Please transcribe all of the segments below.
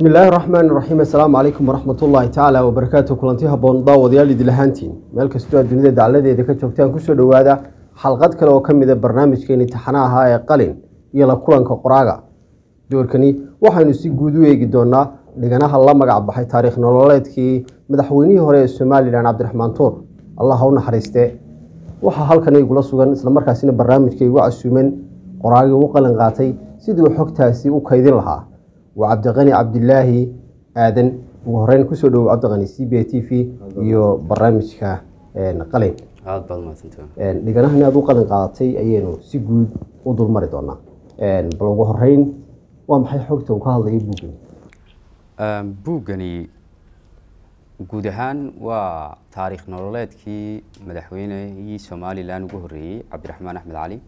illaahi raxmaan raxiim assalaamu calaykum waraxmat ullaahi tacaala wabarakaatu kulanti haboon daawadayaal idil ahaantiin meel kastoo aad dunida dacladeeda ka joogtaan kusoo dhowaada xalqad kale oo ka mid a barnaamijkeeni taxana ahaa ee qalin iyo la kulanka qoraaga doorkani waxaynu si guud u eegi doonaa dhiganaha la magac baxay taariikh nololeedkii madaxweynihii hore ee somalilan cabdiraxmaan tuur allah ha u naxariiste waxaa halkan igula sugan islamarkaasina barnaamijka igu casuuman qoraagii u qalin qaatay siduu xogtaasi u kaydin lahaa waa cabdiqani cabdilaahi aadan ugu horeyn kusoo dhowow cabdiqani c b t v iyo barnaamijka qalin aad baad mahadsantahay dhiganahan aad u qalin qaadatay ayaynu si guud u dulmari doonaa bal ugu horeyn waa maxay xogta uu ka hadlaya buuggan buuggani guud ahaan waa taariikh nololeedkii madaxweynehii somalilan ugu horreeyey cabdiraxmaan axmed cali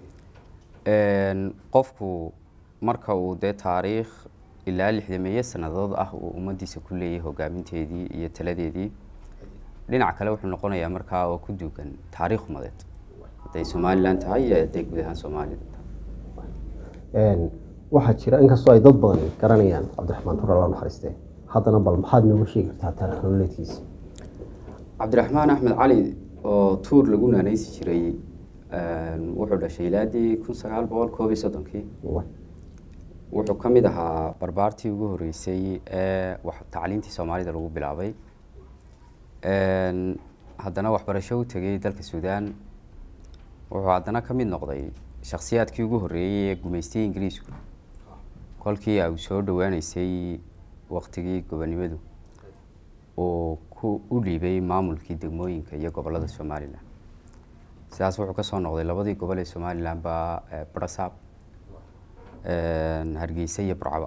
qofku marka uu dee taariikh ilaa lixdameeye sannadood ah uu ummaddiisa ku leeyahay hogaaminteedii iyo taladeedii dhinac kale wuxuu noqonayaa markaa oo ku duugan taariikh umadeed hadday somalilan tahay iyo hadday guud ahaan soomaaliya waxaa jira inkastoo ay dad badan garanayaan cabdiraxmaan tuur alla naxariiste haddana bal maxaad nooga sheegi kartaa taariikh nololeedkiisa cabdiraxmaan axmed cali oo tuur lagu naanaysi jiray wuxuu dhashay ilaadii kun sagaal boqol koob iyo soddonkii wuxuu ka mid ahaa barbaartii ugu horreysay ee tacliintii soomaalida lagu bilaabay haddana waxbarasho u tegay dalka suudaan wuxuu haddana ka mid noqday shakhsiyaadkii ugu horreeyey ee gumaystay ingiriisku kolkii ay soo dhowaaneysay waktigii gobonimadu uu ku u dhiibay maamulkii degmooyinka iyo gobollada somalilan sidaas wuxuu kasoo noqday labadii gobol ee somalilan baa brasab hargeysa iyo burcaba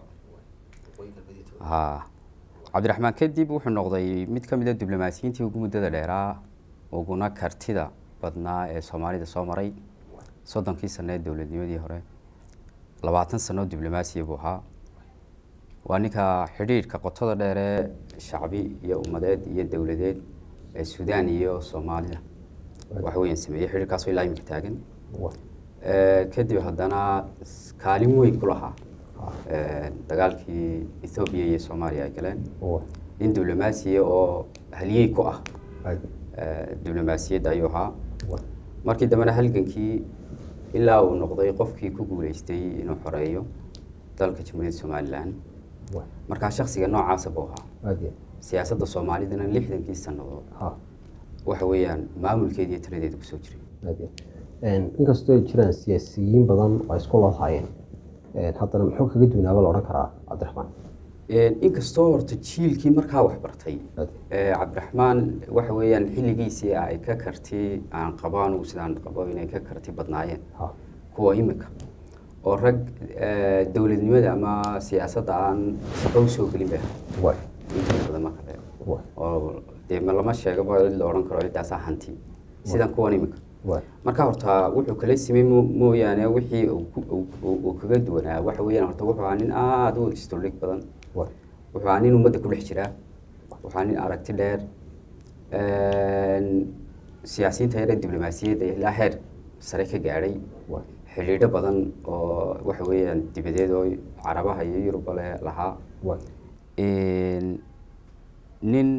ha cabdiraxmaan kadib wuxuu noqday mid ka mid a diblomaasiyiintii ugu muddada dheeraa uguna kartida badnaa ee soomaalida soo maray soddonkii sano ee dowladnimadii hore labaatan sano diblomaasiya buu ahaa waa ninka xidhiidhka qotada dheer ee shacbi iyo ummadeed iyo dowladeed ee suudaan iyo soomaalida waxa weeyaan sameeyey xidhiidhkaasoo ilaa imika taagan kadib haddana kaalin weyn ku lahaa dagaalkii ethoobiya iyo soomaaliya ay galeen nin diblomaasiya oo haliyey ku ah diblomaasiyadda ayuu ahaa markii dambena halgankii ilaa uu noqday qofkii ku guuleystay inuu xoreeyo dalka jamhuuriyadda somalilan markaa shaksiga noocaasa buu ahaa siyaasadda soomaalidana lixdankii sannadood waxa weeyaan maamulkeeda iyo taladeeda kusoo jiray inkastoo ay jiraan siyaasiyiin badan oo isku loohaayeen haddana muxuu kaga duunaaba la odhan karaa cabdiraxmaan inkastoo horta jiilkii markaa wax bartay cabdiraxmaan waxa weeyaan xilligiisii ay ka karti aan qabo anugu sidaan qabo inay ka karti badnaayeen kuwa imika oo rag dowladnimada ama siyaasadda aan shaqo usoo gelin ba inta badan marka leego oo dee lama sheegaba cid la odhan karo ciddaasaa hanti sidan kuwan imika marka horta wuxuu kala simay mooyaane wixii uu kaga duwanaa waxa weeyaan horta wuxuu ahaa nin aada u istordhig badan wuxuu ahaa nin ummadda ku dhex jiraa wuxuu ahaa nin aragti dheer siyaasiyiinta yare diblomaasiyadda ilaa heer sare ka gaadhay xidhiidho badan oo waxa weeyaan dibadeed oo carabaha iyo yuruba le lahaa nin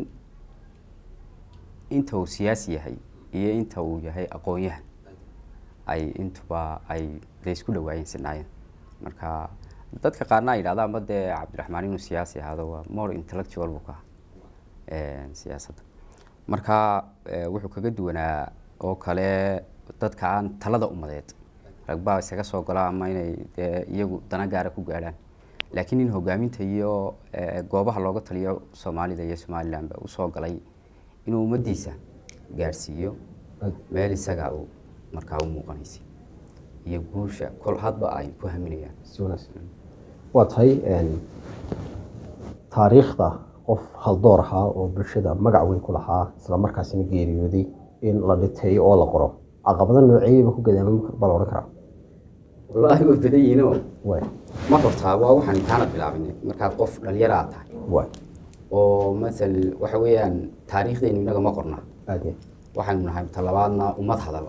inta uu siyaasi yahay iyo inta uu yahay aqoon-yahan ay intuba ay de isku dhawaayeen sinaayeen marka dadka qaarna ay yidhahda ama dee cabdiraxmaan inuu siyaasi ahaado waa more intellectual buu ka aha siyaasadda marka wuxuu kaga duwanaa oo kale dadka aan talada umadeed ragbaa isaga soo gola ama inay dee iyagu dana gaara ku gaadhaan laakiin in hogaaminta iyo goobaha looga taliyo soomaalida iyo somalilanba usoo galay inuu ummaddiisa gaadhsiiyo meel isaga uu markaa u muuqanaysay iyo guusha kol hadba ay ku haminayaan waa tahay taariikhda qof haldoor ahaa oo bulshada magac weyn ku lahaa islamarkaasina geeriyooday in la dhiteeyo oo la qoro caqabado nooceeyaba ku gadaama baa la odhan karaa wallaahi way badan yihiinoo ma hortaa waa waxaan intaana bilaabin markaad qof dhalinyaro aad tahay oo masal waxa weeyaan taariikhdeenu innaga ma qorna waxaynu nahay talabaadna ummad hadal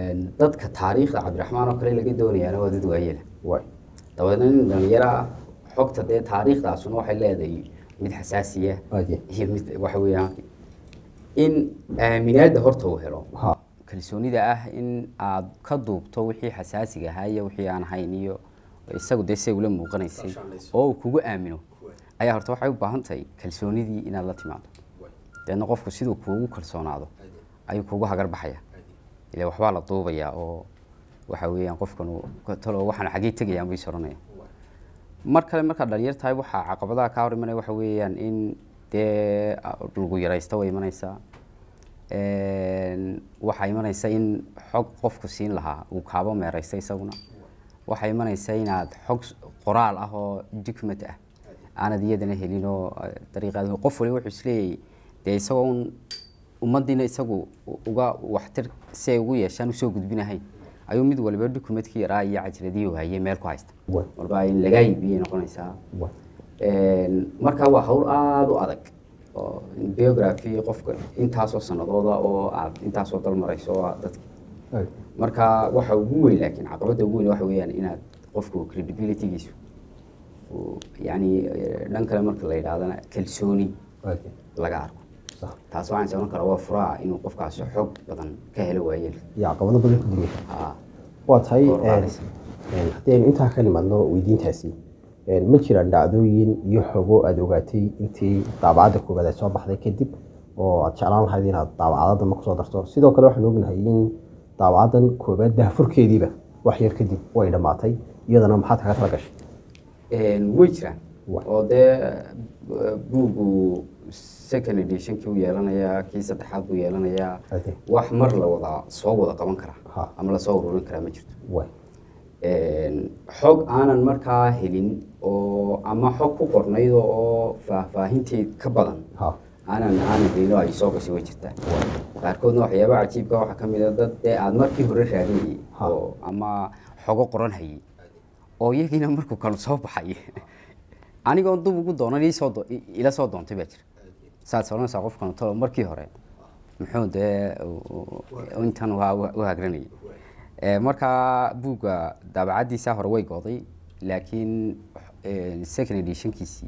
dadka taariikhda cabdiraxmaan oo kale laga doonayaana waa dad waayela dabadeedna nin dhalinyaro ah xogta dee taariikhdaasuna waxay leedahay mid xasaasiya Aad iyo- iyo mid waxa weeyaan in aaminaadda horta uu helo ha kalsoonida ah in aad ka duubto wixii xasaasiga ahaa iyo wixii aan ahayn iyo isagu dee say ula muuqanaysay oo uu kugu aamino ayaa horta waxay u baahan tahay kalsoonidii inaad la timaado deedna qofku siduu kuugu kalsoonaado ayuu kuugu hagar baxaya ile waxbaa la duubayaa oo waxa weeyaan qofkan uu talo waxaan xaggey tegayaan buu is oranaya mar kale markaad dhalinyar tahay waxaa caqabadaha kaa hor imanaya waxa weeyaan in dee lagu yaraysta way imanaysaa Een, waxaa imanaysa in xog qofku siin lahaa uu kaabo meeraysta isaguna waxaa imanaysa inaad xog s- qoraal ah oo document ah aanad iyadana helin oo eh, dariiqaad qof waliba wuxuu isleeyahay dee isagoo un ummadiina isagu u- uga waxtir si ay ugu yeeshaan usoo gudbinahayn ayuu mid waliba documentkii yaraa iyo cajiradii uu hayay meel ku haysta Waay. walba in lagaa iibiyay noqonaysaa waay Een, marka waa hawl aada u adag oo biography qofka intaasoo sanadooda oo aad intaasoo dal marayso oo aad dadka aad marka waxa ugu weyn laakiin caqabadda ugu weyn waxa weeyaan inaad qofku credibilitygiisu uu yacni eh, dhan kale marka la yidhahdana kalsooni aad laga arko sax taas waxaan socon karaa waa furaa inuu qofkaasi xog badan ka helo waayeelka iyo caqabado badan ku dunya Haa. waa tahay Kor u een, qaadaysa. een, haddii aynu intaa ka nimaadno weydiintaasi een, ma jiraan dhacdooyin iyo xogo aada ogaatay intii daabacadda koowaad ay soo baxday kadib oo aad jeclaan lahayd inaad daabacadda ma kusoo darto sidoo kale waxaan ognahay in daabacaddan koowaad daahfurkeediiba wax yar kadib way dhammaatay iyadana maxaad kaga tala gashay Een, way jiraan Wa- oo dee eh, buugu second editionkii u yeelanayaa kii saddexaad buu yeelanayaa Ade. wax mar la wada soo wada qaban karaa Ha. ama lasoo ururin karaa ma jirto waay Een, xog aanan markaa helin oo ama xog ku qornayd oo faahfaahinteed ka badan ha aanan aanan helin oo ay soo gashay way jirtaa qaarkoodna waxyaaba cajiibka waxaa ka mid a dad dee aad markii hore raadinayay Ha. oo ama xogo qoran hayay oo iyagiina markuu kanu soo baxay anigoon dub ugu doonan ii soo do- i- ila soo doontay baa jira saad oranaysaa qofkan talo markii hore muxuu dee u- u- intan waa u u hagranayay Eh, markaa buugga daabacaddiisa hore way go'day laakiin eh, second editionkiisii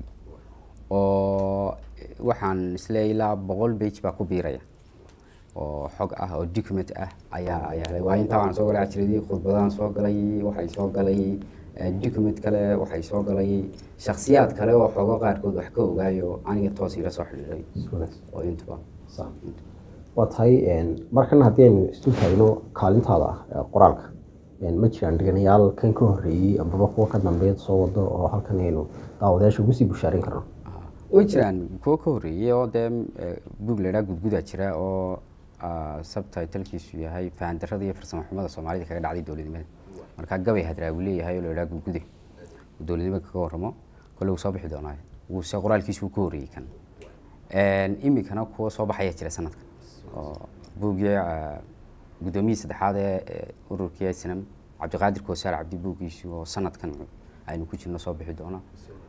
oo eh, waxaan isleeyahay ilaa boqol page baa ku biiraya oo xog ah oo document ah ayaa ayaa helay. waa intaa waxaan soo galay cajiradii khudbadaan soo galay waxay soo galay eh, document kale waxay soo galay shakhsiyaad kale oo xogo qaarkood wax ka ogaayo aniga toos ila soo xidhiidhay wanaagsan oo intuba sax waa tahay een, markana haddii aynu isu taagno kaalintaada ah ee qoraalka een, ma jiraan dhiganayaal kan ka horreeyey amaba kuwa ka dambeeya soo wado oo halkan aynu daawadayaasha ugu sii bushaarin karno Ah, way jiraan kuwo ka horreeyey oo dee eh, buug la idhaha gudgudaa jira oo ah, subtitlkiisu yahay fahandarrada iyo farsamo xumada soomaalida kaga dhacday dowladnimada marka gabay hadraa uu leeyahay oo la idhaha gudgude uu dowladnimada kaga warramo kole wuu soo bixi doonaa wuuse qoraalkiisu wuu ka horreeyey kan Een, iminkana kuwa soo baxaya jira sanadkan oo buuggii ah, guddoomiyii saddexaad ee ee ururkii snm cabdiqaadir koosaar cabdi buuggiisu oo sanadkan aynu ku jirno soo bixi doona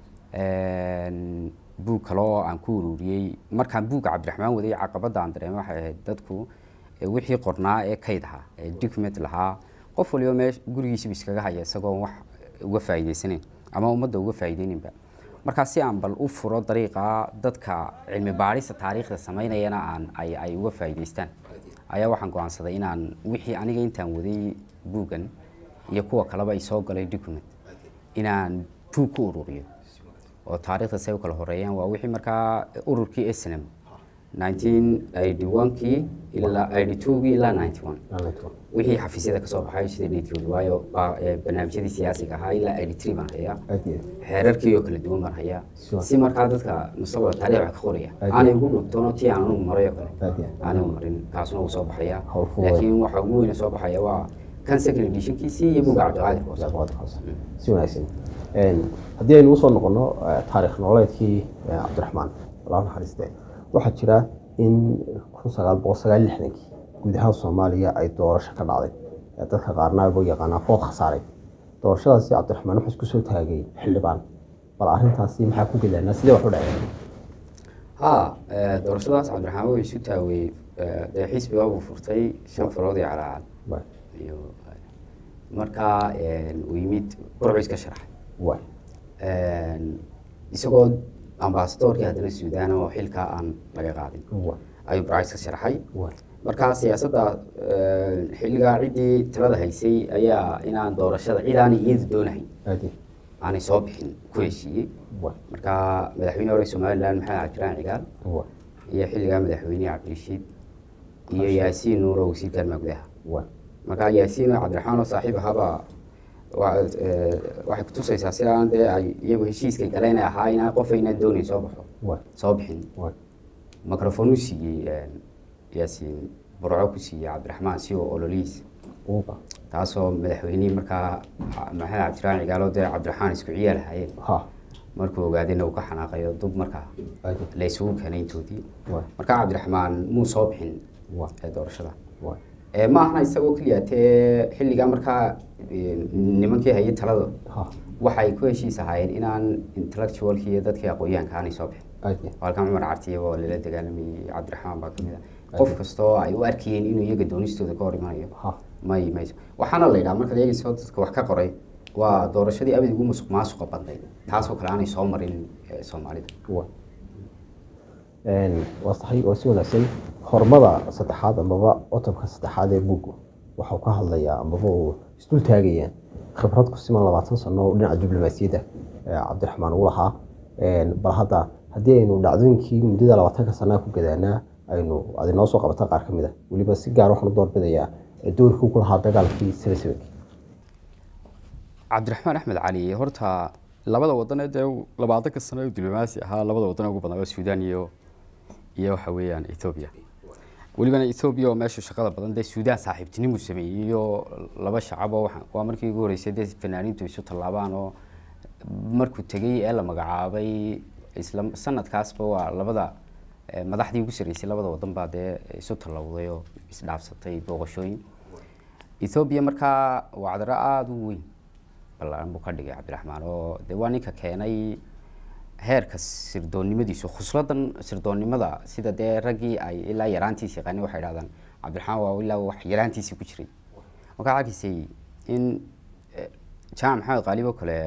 Een, buug kale oo aan ku ururiyey markaan buugga cabdiraxmaan waday caqabadda aan dareemay waxay ahayd dadku ee wixii qornaa ee kayd ahaa ee document lahaa qof waliba meesh gurigiisiba iskaga haya isagoon wax uga faa'iidaysanayn ama ummadda uga faa'iidayninba markaa si aan bal u furo dariiqa dadka cilmi baadhista taariikhda samaynayana aan ay ay uga faa'iidaystaan ayaa waxaan go'aansaday inaan wixii aniga intaan waday buuggan iyo kuwa kaleba ay soo galay document inaan buug ku ururiyo oo taariikhda say u kala horeeyaan waa wixii markaa ururkii snm 1981kii ilaa 82kii ilaa 91 wixii xafiisyada ka soo baxay sida dheedkooda waayo baa- ee barnaamijyadii siyaasiga ahaa ilaa 83 baan hayaa aad iyo xeerarkii oo kala duwan baan hayaa Sure. si markaa dadka mustaqbalka taariikh wax ka qoraya Aad aanay ugu dhugtoono tii aan anugu maray oo kale aad iyo aanay u marin kaasuna wuu soo baxaya Hawl fududay. laakiin waxa ugu weyne soo baxaya waa kan second editionkiisii iyo buga cabdiqaadir koos Cabdiqaadir Koos. si wanaagsan Een, haddii aynu usoo noqono eh, taariikh nololeedkii eh, cabdiraxmaan allah naxariiste waxaa jira in kun sagaal boqol sagaal lixdankii guud ahaan soomaaliya ay doorasho ka dhacday Eh, dadka qaarna buu yaqaanaa food khasaaray doorashadaasi cabdiraxmaan wuxuu isku soo taagay xildhibaan bal arrintaasi maxaa ku gelaanaa sidee wax u dhaceen haa eh, doorashadaas cabdiraxmaan wuxuu isu taawey eh, dee xisbiga buu furtay shan farood iyo calaacad Waay, iyo markaa eh, uu yimid burcu iska sharaxay waay, isagoo ambasadorkii haddana suudaan oo xilkaa aan laga qaadin ayuu brice ka sharaxay markaa siyaasadda xilligaa ciddii talada haysay ayaa inaan doorashada cid aanay iyadu doonahayn aanay soo bixin ku heshiiyey markaa madaxweyne hore somalilan maxamed cabdiraan cigaal iyo xilligaa madaxweyne cabdirashiid iyo yaasiin nuur oo wasiirka arrimaha gudaha markaa yaasiin oo cabdiraxmaan oo saaxiib ahaabaa waxay kutusaysaa si aan dee ay iyagu heshiiska galeen ahaa inaan qof aynaan doonayn soo baxo soo bixin microphone u siiyey yaasiin burco ku siiyey cabdiraxmaan si oo ololihiis taasoo madaxweynihii markaa maxamed cabdiraan cigaalo dee cabdiraxmaan isku ciyaal hayeen markuu ogaadayna uu ka xanaaqayo dub markaa la isugu keenay intoodii markaa cabdiraxmaan muu soo bixin doorashada ma ahna isagoo keliya tee xilligaa markaa nimankii hayay talada waxay ku heshiis ahaayeen inaan intellectualki iyo dadkii aqoonyahanka aanay soo bixin halkan cumar cartiya oo lala dagaalamayay cabdiraxmaan baa kamid a qof kastoo ay u arkayeen inuu iyaga doonistooda ka hor imanayo may mayso waxaana la yidhaha markaad eegayso dadka wax ka qoray waa doorashadii abid ugu musuq maasuqa badnayd taasoo kale aanay soo marin soomaalida waa saxiib oo si wanaagsan hormada saddexaad amaba cutubka saddexaad ee buuggu waxau ka hadlayaa amaba uu isdul taagaya khibrad ku siman labaatan sano oo dhinaca diblomaasiyadda cabdiraxmaan uu lahaa bal hadda haddii aynu dhacdooyinkii muddada labaatanka sanaa ku gadaanaa aynu adinoo soo qabata qaar ka mid a weliba si gaar waxaan u doorbidayaa doorkii ku lahaa dagaalkii sanasabanki cabdiraxmaan axmed cali horta labada wadan ee dee labaatanka sano ee diblomaasi ahaa labada wadan ugu badnaa waa suudaan iyo iyo waxa weeyaan ethoobia welibana ethoobia oo meesha shaqada badan dee suudaan saaxiibtinimu sameeyey iyo laba shacab oo waa markii ugu horreysay dee fanaaniintu isu tallaabaan oo markuu tegey ee la magacaabay isla sanadkaasba waa labada madaxdii ugu sarreysay labada wadan baa dee isu tallawday oo isdhaafsatay booqashooyin ethoobia markaa wacdaro aada u weyn ballan buu ka dhigay cabdiraxmaan oo dee waa ninka keenay heerka sirdoonnimadiisu khusladan sirdoonnimada sida dee raggii ay ilaa yaraantiisi yaqaani waxay dhahdaan cabdiraxmaan waa ilaa wax yaraantiisii ku jiray markaa arkisay in jaamac maxamed qaalib oo kale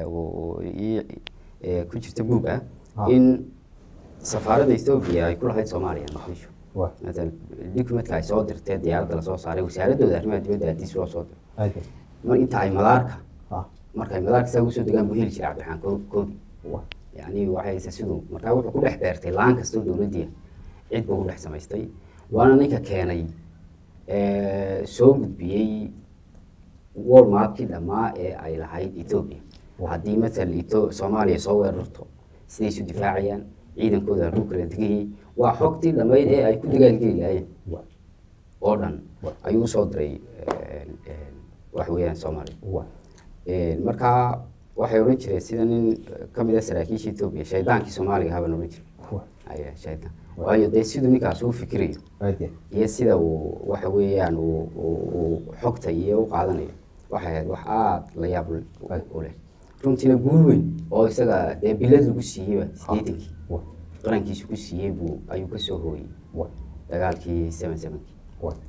ku jirta buugga in safaaradda ethoobia ay ku lahayd soomaaliya muqdisho maala documentka ay soo dirtee diyaaradda lasoo saaray wasaaradooda arrimaha dibadda hadiis loo soo diray mar inta ay madaarka markay madaarka saa usoo degaan buu heli jiray cabdiraxmaan koobi yani waxay siduu markaa wuxuu ku dhex beertay laan kastoo dowladdiia cid buu ku dhex samaystay waana ninka keenay soo gudbiyey walmartkii dhammaa ee ay lahayd ethoobia haddii matal soomaaliya soo weerarto siday isu difaacayaan ciidankooda halkuu kala degayay waa xogtii dhammayd ee ay ku dagaalgeli lahaayeen oo dhan ayuu usoo diray wax weeyaan soomaaliya markaa waxay odhan jireen sida nin ka mid a saraakiisha ethoobia shaydaankii soomaaliga haban odhan jiray shaydaan waayo dee siduu ninkaas uu fikirayo iyo sida uu waxa weeyaan uu xogta iyo u qaadanayo waxay ahayd wax aada la yaab u leh runtiina guul weyn oo isaga dee bilad lagu siiyeyba sideetankii qarankiisu ku siiyey buu ayuu ka soo hooyey dagaalkii seven sevenkii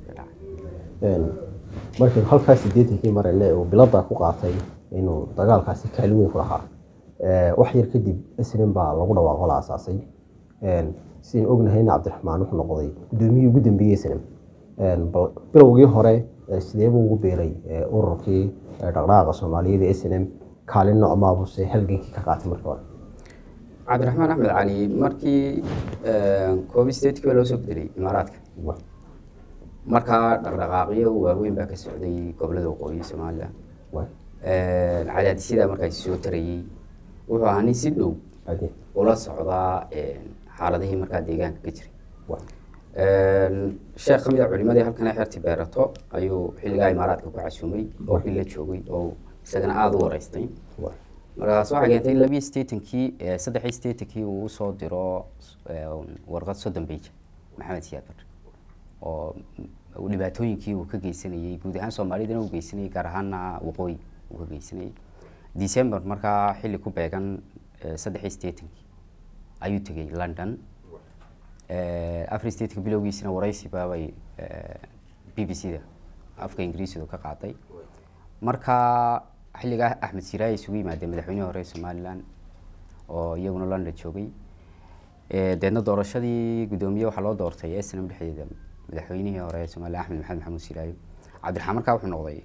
markaynu halkaa sideetankii marayne uu biladda ku qaatay inuu dagaalkaasi kaalin weyn ku lahaa wax yar kadib isnin baa lagu dhawaaqo la asaasay sidaynu ognahayna cabdiraxmaan wuxuu noqday guddoomiyihii ugu dambeeyey snim bilowgii hore sideebuu ugu beeray ururkii dhaqdhaqaaqa soomaaliyeed ee snm kaalin noocmaabuse halgankii ka qaatay markii hore cabdiraxmaan axmed cali markii koobi sideedkii baa loo soo bedelay imaaraadka markaa dhaqdhaqaaqyo waaweyn baa ka socday gobolada waqooyi somalilan cadaadisyada markaas soo tarayey wuxuu ahaa nin si dhow ula socdaa xaaladihii markaa deegaanka ka jiray sheekh ka mid a culimadii halkan xerti beerato ayuu xilligaa imaaraadka ku casuumay oo xil la joogay oo isagana aada u wareystay markaas waxay keentay labiyi sideetankii saddexii sideetankii uu usoo diro warqad soddon beija maxamed siyaad bar oo dhibaatooyinkii uu ka geysanayey guud ahaan soomaalidana uu geysanayay gaar ahaana waqooyi uu ka geysanayay december markaa xilli ku beegan saddexii sideetankii ayuu tegay london afar sideetanka bilowgiisina waraysi baabay b b c da afka ingiriisidu ka qaaday markaa xilligaa axmed siraay isugu yimaadeen madaxweynihii hore somaliland oo iyaguna london joogay deedna doorashadii guddoomiye waxaa loo doortay snm dhexdeeda madaxweynihii hore ee soomaaliya axmed maxamed maxamuud silaayo cabdiraxmaan markaa wuxuu noqday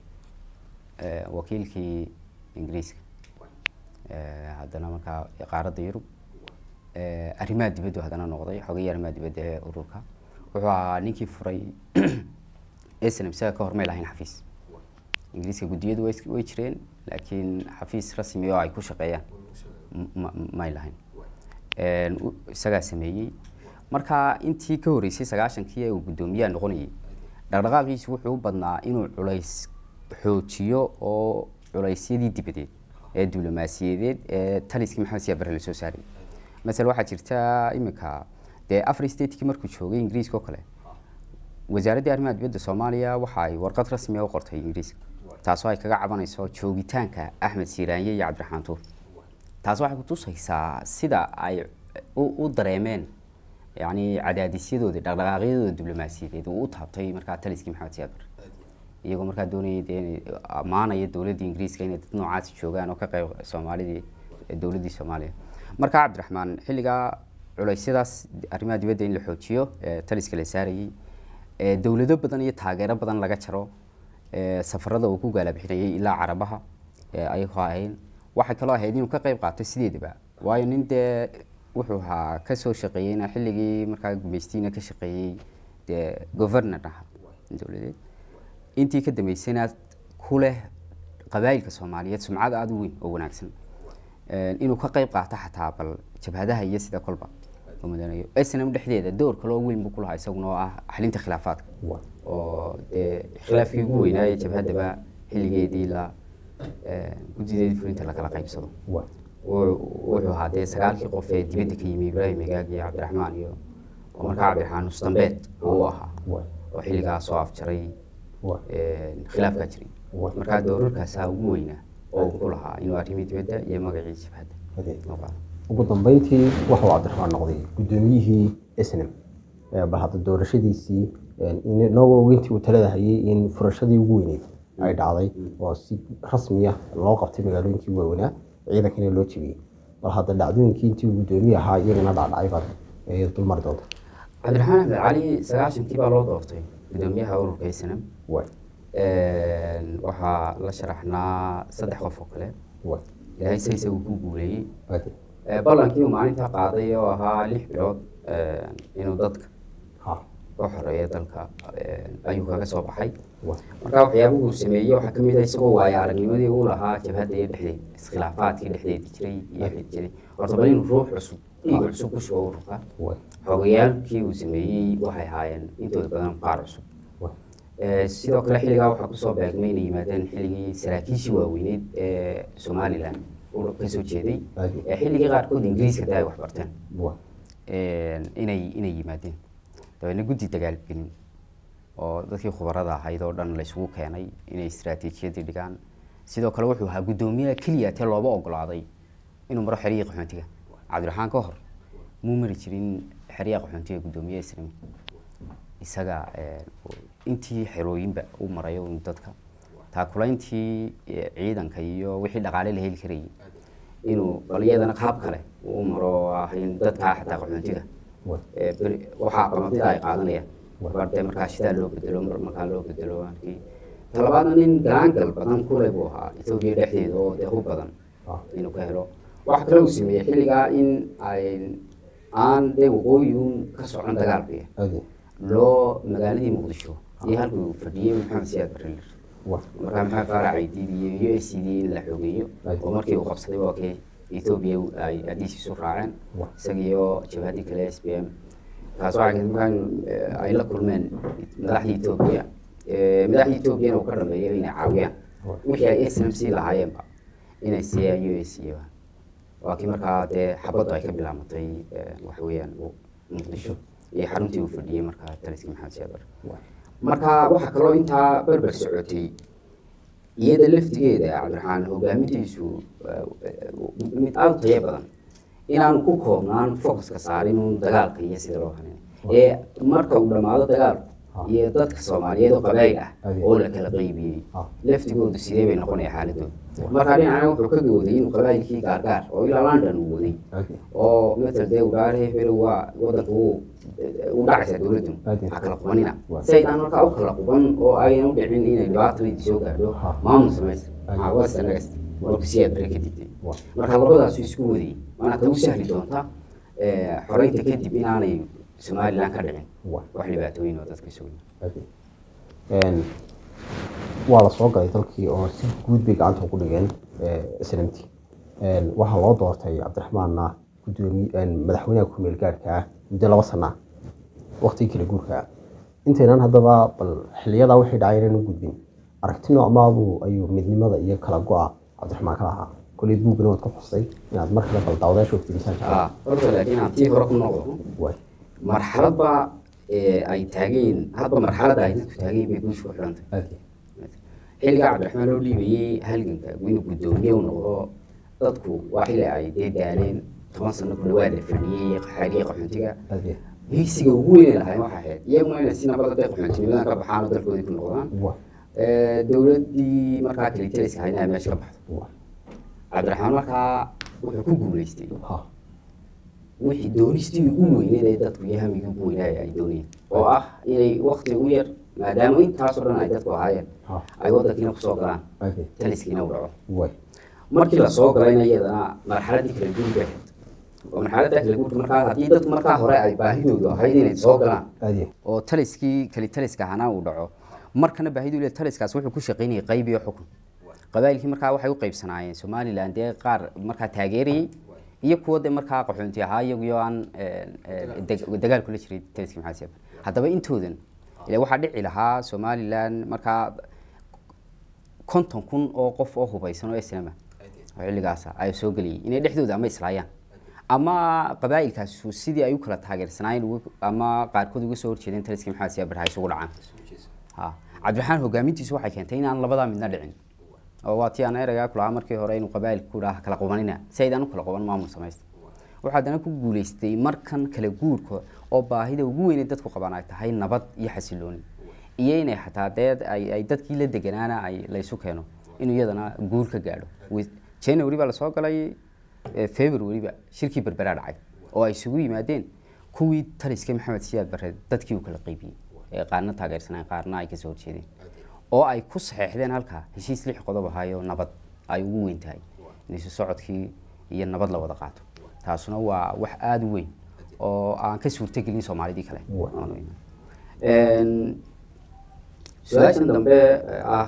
wakiilkii ingiriiska haddana markaa qaaradda yurub arrimaha dibaddu haddana noqday xogayii arrimaha dibadda ee ururka wuxuu ahaa ninkii furay snm isaga ka hor may lahayn xafiis ingiriiska guddiyadu way jireen laakiin xafiis rasmi oo ay ku shaqeeyaan may lahayn isagaa sameeyey marka intii ka horreysay sagaashankii ee uu guddoomiyaha noqonayay dhaqdhaqaaqiisu wuxuu u badnaa inuu culays xoojiyo oo culaysyadii dibadeed ee diblomaasiyadeed ee taliskii maxamed siyaa bare lasoo saaray masale waxaa jirta iminka dee afar statekii markuu joogay ingiriiska oo kale wasaaraddii arrimaha dibadda soomaaliya waxa ay warqad rasmiga u qortay ingiriiska taasoo ay kaga cabanayso joogitaanka axmed siiraanye iyo cabdiraxmaan tuur taas waxay kutusaysaa sida ay u dareemeen yani cadaadisyadoodii dhaqdhaqaaqyadooda diblomaasiyadeed uu u taabtay markaa taliskii maxamed siyaad bare iyagoo markaa doonayay dee inay ammaanaya dowladdii ingiriiska inay dad noocaasi joogaan oo ka qayb soomaalidii dowladdii soomaaliya markaa cabdiraxmaan xilligaa culeysyadaas arrimaha dibadda in la xoojiyo taliska la saarayay dowlado badan iyo taageero badan laga jaro safarada uu ku gaalabixinayay ilaa carabaha ayagoo ahayn waxay kaloo ahayd inuu ka qayb qaato sideedaba waayo nin dee wuxuu ahaa kasoo shaqeeyeyna xilligii markaa gumaystiina ka shaqeeyey dee governor aha dowladeed intii ka dambeysayna ku leh qabaayilka soomaaliyeed sumcad aada u weyn oo wanaagsan inuu ka qayb qaato xataa bal jabhadaha iyo sida kolba oo mudanayo snm dhexdeeda door kaloo weyn buu ku lahaa isaguna oo ah xalinta khilaafaadka oo dee khilaafkii ugu weynaaye jabhadaba xilligeedii la guddideedii fulinta lakala qaybsado wuxuu ahaa dee sagaalkii qof ee dibadda ka yimi ibraahim igaag iyo cabdiraxmaan iyo oo markaa cabdiraxmaan mustambeed uu ahaa oo xilligaa soo afjaray khilaafkaa jiray markaa doorarkaasaa ugu weynaa oo ku lahaa inuu arrimii dibadda iyo magacii jabhadda ugu dambeyntii waxuu cabdiraxmaan noqday guddoomiyihii snm bal hadda doorashadiisii inagoo intii uu talada hayay in furashadii ugu weyneyd ay dhacday oo si rasmiya loo qabtay magaalooyinkii waaweynaa ciidankana loo jebiyey bal hadda dhacdooyinkii intii uu guddoomiye ahaa iyagana dhacdhacay baad dulmari doonta cabdiraxmaan axmed cali sagaashankii baa loo doortay guddoomiyaha ururka snm waxaa la sharaxnaa saddex qof oo kale ilaahay se isagu ku guuleeyey ballankii uu maalintaa qaaday oo ahaa lix bilood inuu dadka ka xoreeyo dalka ayuu kaga soo baxay marka waxyaabuhu sameeyey waxaa kamid ah isagoo waayo aragnimadii uu lahaa jabhadda iyo dhexdeed iskhilaafaadkii dhexdeedi jiray iyo jiray horta bal inuu ruux cusub dhiig cusub ku shubo ururka xogayaalkii uu sameeyey waxay ahaayeen intooda badan qaar cusub sidoo kale xilligaa waxaa kusoo beegmay inay yimaadeen xilligii saraakiishii waaweyneyd ee somalilan kasoo jeeday ee xilligii qaarkood ingiriiska da ay wax barteen inay inay yimaadeen dabeedna guddi dagaalgelin oo dadkii khubarada ahayd oo dhan laysugu keenay inay istaraatiijiyadii dhigaan sidoo kale wuxuu ahaa guddoomiyaha keliya tee looba ogolaaday inuu maro xeriyii qaxoontiga cabdiraxmaan ka hor muu mari jirin xeriya qaxoontiga guddoomiyaha islami isaga intii xerooyinba u marayo dadka taakulayntii ciidanka iyo wixii dhaqaale la heli karayay inuu bal iyadana qaab kale uu maro ah in dadkaa xataa qaxoontiga waxaa qamatida ay qaadanayaan barde markaa shidaa loo bedelo markaa loo bedelo markii talabaadna nin galaangal badan kule buu ahaa etoobiya dhexdeeda oo dee hub badan inuu ka helo waxa kale uu sameeyey xilligaa in ay aan dee waqooyiyun ka socon dagaalkuya loo magaaladii muqdisho iyo halkii uu fadhiyey maxamed siyaad barrelir markaa maxamed faarac aydiid iyo u s c d in la xogeeyo oo markii uu qabsaday waa kii etoobiya ay adiis isu raaceen isagiioo jabhadii kale s b m taas waxay markaa ay la kulmeen madaxdii etoobiya madaxdii etoobiyana uu ka dhameeyo inay caawiyaan wixii ay s m c lahaayeenba inay siiyaan u s c waa kii markaa dee xabaddu ay ka bilaamatay waxa weeyaan muqdisho iyo xaruntii uu fadhiyey markaa taliskii maxamed siyaad bare marka waxaa kaloo intaa berber socotay iyada laftigeeda cabdiraxmaan hogaamintiisu mid aada u tayo badan inaanu ku koobnaan focuska saarin un dagaalka iyo sida loo hanin ee marka uu dhammaado dagaalku iyo dadka soomaaliyeed oo qabaayil ah Ade. oo la kala qaybiyey Ha. laftigoodu sidee bay noqonaya xaaladooda marka dhinacna wuxuu ka gawday inuu qabaayilkii gaargaar oo ilaa london uu waday Ade. oo matal dee ugaare hebel waa wadanka uu u dhacaysa dowladdu Ade. ha kala qubanina Waa. si aydaan markaa u kala quban oo aynan u dhicin inay dhibaatadii soo gaadho Ha. maamul samaysta Ade. maxaa wasta nagas warku si aad bere ka digtay Waa. marka labadaasu isku wadayay waana ta u sahli doonta eh, xoreynta kadib inaanay somalilan ka dhicin Waa. wax dhibaatooyin oo dadka isugu yimid Ade. Een, waa la soo galay dalkii oo si guud bay gacanta ugu dhigeen islantii waxaa loo doortay cabdiraxmaanna gudoomiye een, madaxweynaha ku-meel gaadhka ah muddo laba sana ah waqtigii kala guurka ah intaynan haddaba bal xiliyadaa wixii dhacay inaan u gudbin aragti noocmaabuu ayuu midnimada iyo kala go-a cabdiraxmaan ka lahaa koley buugana waad ku xustay inaad mar kale bal daawadaasha fiirisaan Ah, horta laakiin aan tii hore ku noqdo waay marxaladba eh, ay taageen hadba marxaladda ay dadku taageen bay guusha ku xidhantay aad xilligaa cabdiraxmaan loo dhiibayey halganka inuu guddoomiye u noqdo dadku waa xilli ay dee daaleen toban sano ku dhawaad la fadhiyey xaaliye qaxoontiga aad higsiga ugu weyn ay lahayn waxay ahayd iyaguna inay si nabada bay qaxoontinimadan ka baxaan oo dalkoodii ku noqdaan waay Eh, dowladdii markaa kalitaliska ahayd inay meesha ka baxdo waay cabdiraxmaan markaa wuxuu ku guulaystay ha wixii doonistii ugu weyneed ee dadku iyo hamigii ugu weynaaya ay doonayeen oo ah inay wakti ugu yar maadaama intaasoo dhan ay dadku ahaayeen ha ay wadankiina kusoo galaan aad taliskiina u dhaco waay markii lasoo galayna iyadana marxaladii kala guurka ahayd oo marxaladda kala guurka markaa haddii dadku markaa hore ay baahidoodu ahayd inay soo galaan aad oo taliskii kali taliska ahaana uu dhaco markana baahidu le taliskaas wuxuu ku shaqaynayay qayb iyo xukun qabaa'ilkii markaa waxay u qaybsanaayeen somalilan dee qaar markaa taageerayey iyo kuwa de markaa qaxoonti ahaa iyaguyo aan eh, eh, deg- dagaal kula jiray taliskii maxaa siyaab haddaba intoodan ile waxaa dhici lahaa somalilan markaa konton kun oo qof oo hubeysan oo islaama oo xilligaas ay soo geliyay inay dhexdooda ama islaayaan ama qabaa'ilkaasu sidii ay u kala taageersanaayeen uga- ama qaarkood uga soo horjeedeen taliskii maxaa siyaab barha isugu dhacaan ha cabdiraxmaan hogaamintiisu waxay keentay inaan labadaa midna dhicin oo waa tii aan ereygaa ku lahaa markii hore inuu qabaa'ilka ku dhaha kala qubanina si aydaan u kala quban maamul samaysta waxaa haddana ku guulaystay markan kala guurka oo baahida ugu weynay dadku qabaan ay tahay nabad iyo xasilooni iyo inay xataa dee ay ay dadkii la deganaana ay laysu keeno inuu iyadana guur ka gaadho Wi- january baa lasoo galay eh, february ba shirkii berberaa dhacay oo ay isugu yimaadeen kuwii taliska maxamed siyaad bare dadkii uu kala qaybiyey ee qaarna taageersanaan qaarna ay kasoo horjeedeen oo ay ku saxeexdeen halkaa heshiis lix qodob ahaayo nabad ay ugu weyn tahay in isu socodkii iyo nabad la wada qaato taasuna waa wax aada u weyn oo aan ka suurtagelin soomaalidii kale Wa- Aan weyn. Een, su-aashan dambe eh, ah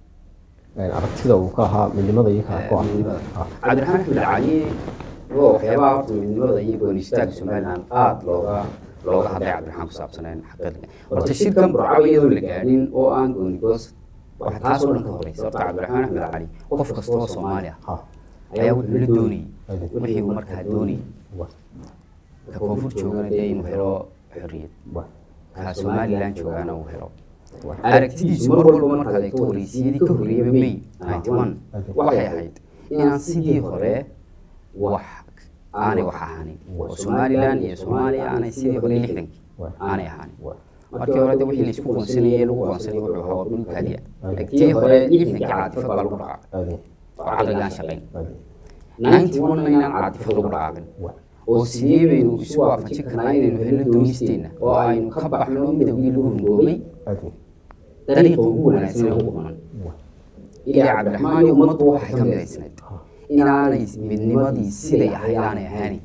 aragtida uu ka ahaa midnimada iyo kala go-a midnimada cabdiraxmaan axmed cali waa waxyaabaha horta midnimada iyo goonistaagga somalilan aada looga looga hadlay cabdiraxmaan ku saabsaneen xaqiiqda horta shirkan burcaba iyadoo la gaadhin oo aan goonigoos waxa taasoo dhan ka horeysa horta cabdiraxmaan axmed cali qof kasta oo soomaali ah ha ayaa wuxuu la doonayay wixii uu markaa doonayay waay ka koonfur joogana dee inuu helo xorriyad waay ka somalilan joogaana uu helo waay aragtidiisu mar walba markaad eegto horeysiyadii ka horreeyaba may ninety one waxay ahayd inaan sidii hore wax aanay wax ahaanin oo somalilan iyo soomaaliya aanay sidii hore lixdankii aanay ahaanin waay markii hore de wixii laisku qoonsanayay lagu qoonsanay wuxuu ahaa waa dhul kaadiya tii hore lixdankii caatifad baa lagu dhaqaaqay aad oo caqligaan shaqayn aad ninety one na inaan caatifad lagu dhaqaaqin waay oo sidee baynu isu waafajin karnaa inaynu helno doonisteenna oo aynu ka baxno midowgii lagu hungoomay aad dariiqa ugu wanaagsan ee ugu quman waay ilaa cabdiraxmaan iyo ummaddu waxay ka midaysnayd inaanay midnimadii siday ahayd aanay ahaanin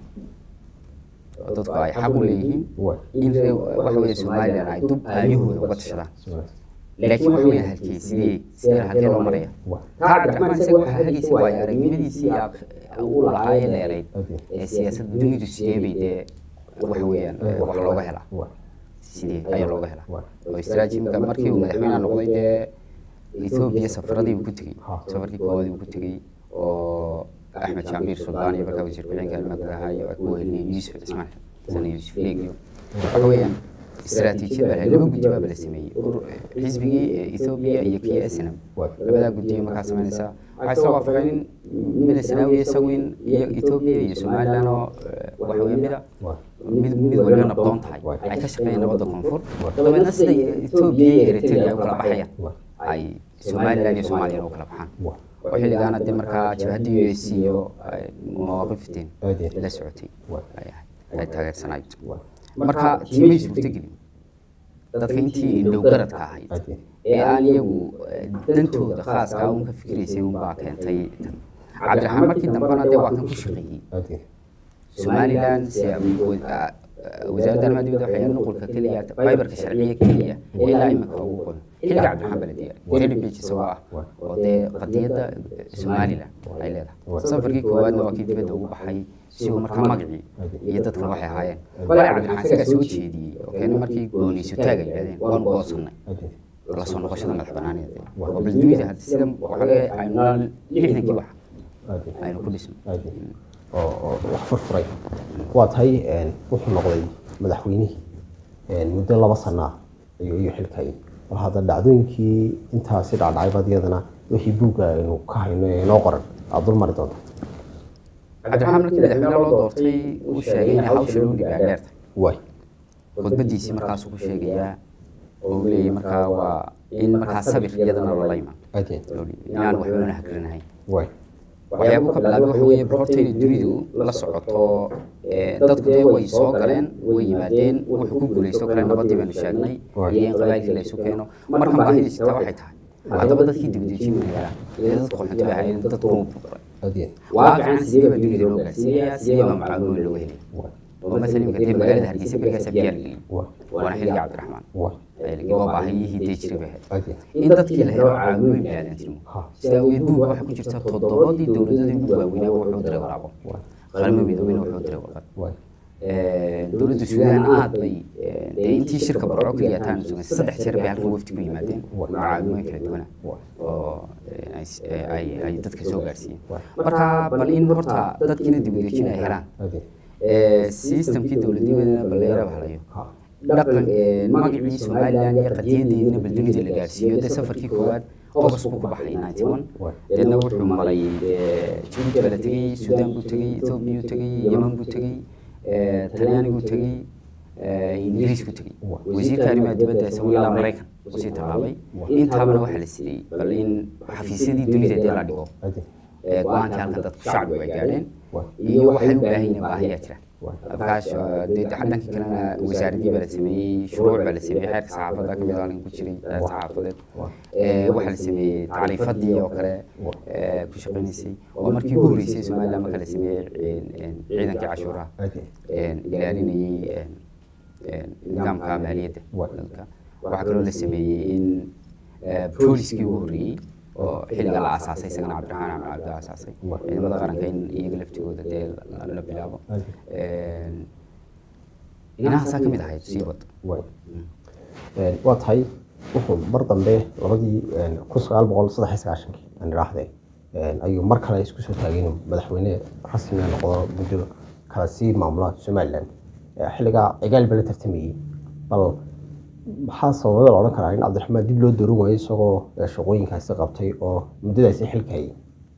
oo dadku ay xaq u leeyihiin waay in ree- waxa weeye somalilan ay dub aayahooda uga tashadaan laakiin waxa weeye halkee sidee sidee halkee loo maraya waay taa cabdiraxmaan isaga waxaa hagaysa waayo aragnimadiisii aa- uu lahaa ee dheerayd ee siyaasadda dunidu sidee bay dee waxa weeyaan eh, wax looga helaa waay sidee ayaa looga helaa waay oo istaraatiijimka markii uu madaxweynaha noqday dee ethoobiya safaradii uu ku tegey Ha. safarkii koowaadii uu ku tegey oo axmed jaambiir suldaan iyo markaa wasiir ku-xigeenka arrimaha gudaha iyo ay ku wehelinayeen yuusuf cismaan xasan yuusuf leeg iyo waxa weeyaan istaraatiijiyad baa lahay laba guddi baaba la sameeyey Ur- xisbigii eh, ethoobia iyo kii snm labadaa guddiyo markaa samaynaysaa waxay soo waafaqeen in mida sanaawiya isagu in iyo ethoobia iyo somaliland oo eh, waxa weeye mida mid mid waliba nabdoon tahay ay ka shaqeeyeen nabadda koonfur dabeedna sida ethoobia iyo eritrea ay u kala baxayaan ay somaliland iyo soomaaliyana u kala baxaan oo xilligaana dee markaa jabhadda u s iyo ay mawaaqifteen la socotay ay ahayd ay taageersanayd marka tiimay suurtagelin dadka intii indhow garadka ahayd ee aan iyagu eh, dantooda khaaska ah uun ka fikiraysay unbaa keentay tan cabdiraxmaan markii dambena dee waa kan ku shaqeeyey somaliland se wasaaradda arrimaha dibadda waxay ahayd nuqulka keliya fiberka sharciya keliya ee ilaa imika ugu qodan xilliga cabdiraxmaan baa la diyaariyay thirty page isagoo ah oo dee qadiyadda somaliland ay leedahay safarkii koowaadna waa kii dibadda ugu baxay si uu markaa magacii iyo dadkan waxay ahaayeen bale cabdiraxmaan isagaa soo jeediyey oo keena markii gooniisu taaga yidhahdeen waanu goosannay la soo noqoshada madax banaaneed oo bal dunida hadda sida waxaa aynu lixdankii wax aynu ku dhisno oo oo wax furfuray waa tahay wuxuu noqday madaxweynihii muddo laba sana ah ayuu iyo xilkay bal hadda dhacdooyinkii intaasi dhacdhacay baad iyadana wixii buugga aynu ka hayno ee inoo qoran aad dul mari doonta cabdiraxmaan markii madaxweyne loo doortay uu sheegay in hawsha loo dhibaa dheerta waay khudbadiisii markaasuu ku sheegayaa oo uu leeyahay markaa waa in markaa sabir iyadana lala imaan aadeen loo dhibay inaan waxbana hagranahayn waay waxyaabuu ka bilaabay waxa weeye horta inay dunidu la socoto ee, dadku dee way soo galeen way yimaadeen wuxuu ku guulaysto kale nabadii baynu sheegnay iyo in qabailkii la isu keeno markan baahidii jirta waxay tahay haddaba dadkii dibadejin lahaa ee dadku qaxoonti bay ahaayeen dadku wuu burburay aadeen waaqican sidee baa dunida loo gaarsiinayaa sidee baa macaamilooyin looga helaya waay oo masalan imika dee magaalada hargeysa berigaasa biyaa la geliyey waay waana xilliga cabdiraxmaan waay waa baahiyihii dee jiray bay ahayd aadeen in dadkii la helo caawimooyin biniaadantinimo ha sidaa awgeed buugga waxaa ku jirta toddobadii dowladadii ugu waaweynaa wuxuu diray waraaqo waay qalmo midoobeyna wuxuu diray warqad waay dowladda suudaan aad bay dee intii shirka barco keliya taan sugan saddex jeer bay halkan wafdi ku yimaadeen macaawimooyin kala duwana oo ay s- ay ay dadka soo gaarsiiyeen marka bal in horta dadkiina dib u dejin ay helaan aadeen systemkii dowladnimadana baleera halayo ha dhaqan magacii somaliland iyo qadiyadeedina bal dunida la gaarsiiyo dee safarkii koowaad august buu ku baxay ninety one deedna wuxuu maray jibuuti baa la tegey suudaan buu tegey ethoobiya buu tegey yeman buu tegey talyaaniguu tegey ingiriis buu tegey wasiirka arrimaha dibadda isagu ilaa maraykan usii tallaabay intaabana waxaa la siiyey bal in xafiisyadii dunida dee la dhigo aadeen ee go-aankii halkan dadku shacbigu ay gaadheen iyo waxay u baahan yihiin baahiyaa jira markaas dee dhankii kalena wasaaradii baa la sameeyey shuruuc baa la sameeyey xeerka saxaafadda kamid ah halkan ku jiray xeer saxaafadeed Ee, waxaa la sameeyey tacriifadii oo kale ee, ku shaqaynaysay oo markii ugu horreysay somaliland marka la sameeyey een, een, ciidankii cashuuraha aadeen een, ilaalinayay een, een, nidaamka maaliyadda dalka waxaa kaloo la sameeyey in ee, booliskii ugu horreeyey oo xilliga la aasaasay isagana cabdiraxmaan axmed cabdi aasaasay ciidamada qaranka in iyaga laftigooda dee la- la bilaabo Een, inahaasaa ka mid ahayd sii wad waay waa tahay wuxuu mar dambe labadii kun sagaal boqol saddex iyo sagaashankii aan idhaahdee ayuu mar kale isku soo taagay inuu madaxweyne rasmi ah noqdo muddo kala sii maamula somaliland xilligaa cigaal baa la tartamayey bal maxaa sababada la odhan karaa in cabdiraxmaan dib loo dooran waayo isagoo eh, shaqooyinkaasi qabtay oo muddadaasi xilka hayay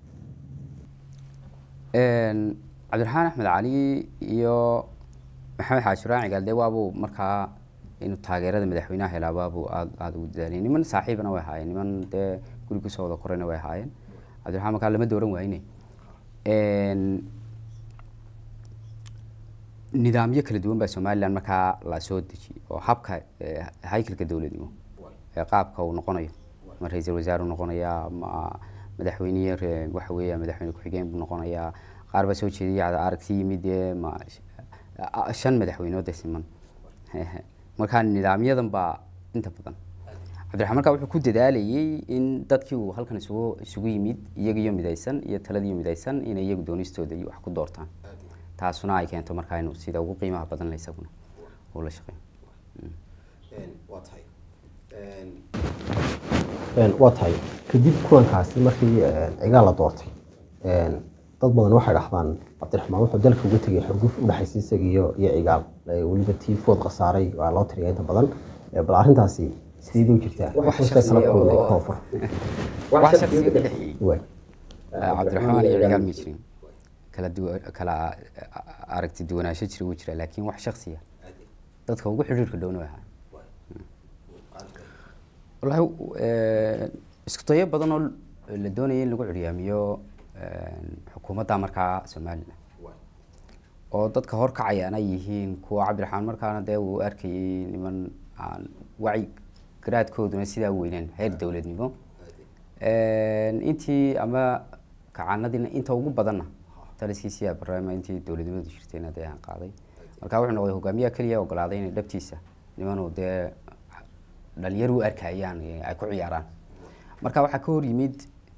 Een, cabdiraxmaan axmed cali iyo maxamed xaaji raaci gaalde waabuu markaa inuu taageerada madaxweynaha helaa waabuu aad aada ugu dadaaliyay niman saaxiibana way ahaayeen niman dee guri kusoo wada korayna way ahaayeen cabdiraxmaan markaa lama dooran waayne Een, nidaamyo kala duwan baa somaliland markaa la soo dejiyey oo habka eh, haykalka dowladnimo ee qaabka uu noqonayo ma ra-iisul wasaare uu noqonayaa ma madaxweyniye re- waxa weeya madaxweyne ku-xigeen buu noqonayaa qaar baa soo jeediyay cada aragti yimid ee ma a- shan madaxweynood ee siman marka nidaamyadan baa inta badan cabdiraxmaan markaa wuxuu ku dadaalayay in dadkii uu halkan isugu isugu yimid iyagiyo midaysan iyo taladiyo midaysan inay iyagu doonistooda iyo wax ku doortaan taasuna ay keento markaa inuu sida ugu qiimaha badan la isaguna uu la shaqeeyo waa tahay waa tahay kadib kulankaasi markii cigaal la doortay dad badan waxay dhahdaan cabdiraxmaan wuxuu dalka uga tegay xurguf u dhexaysa isaga iyo iyo cigaal Ee, weliba tii food khasaaray waa loo tiriya inta badan Ee, bal arrintaasi sideedii u jirtaa Wax Hoosta shakhsi kala ah kulmay oo- koonfur wax shakhsiga ka dhexeeyey waay cabdiraxmaan iyo cigaal ma jirin kala duwa kala aragti duwanaansho jira wuu jira laakiin wax shakhsiya dadka ugu xidhiirka dhowna way ahaa wallaahi eh, isku dayo badan oo la doonaya in lagu curyaamiyo eh, xukuumadda markaa somalilan oo dadka horkacayaan ay yihiin kuwa cabdiraxmaan markaana dee uu arkayay niman aan wacyi garaadkooduna sidaa weyneen heer dowladnimo intii ama kacanadiina inta ugu badanna taliskiisiyaa barnaama intii dowladnimadu jirtayna dee aan qaaday marka wuxuu noqday hogaamiyaha keliya ogolaaday inay dhabtiisa nimanuu dee dhalinyar u arkayaan ee ay ku ciyaaraan marka waxaa ka hor yimid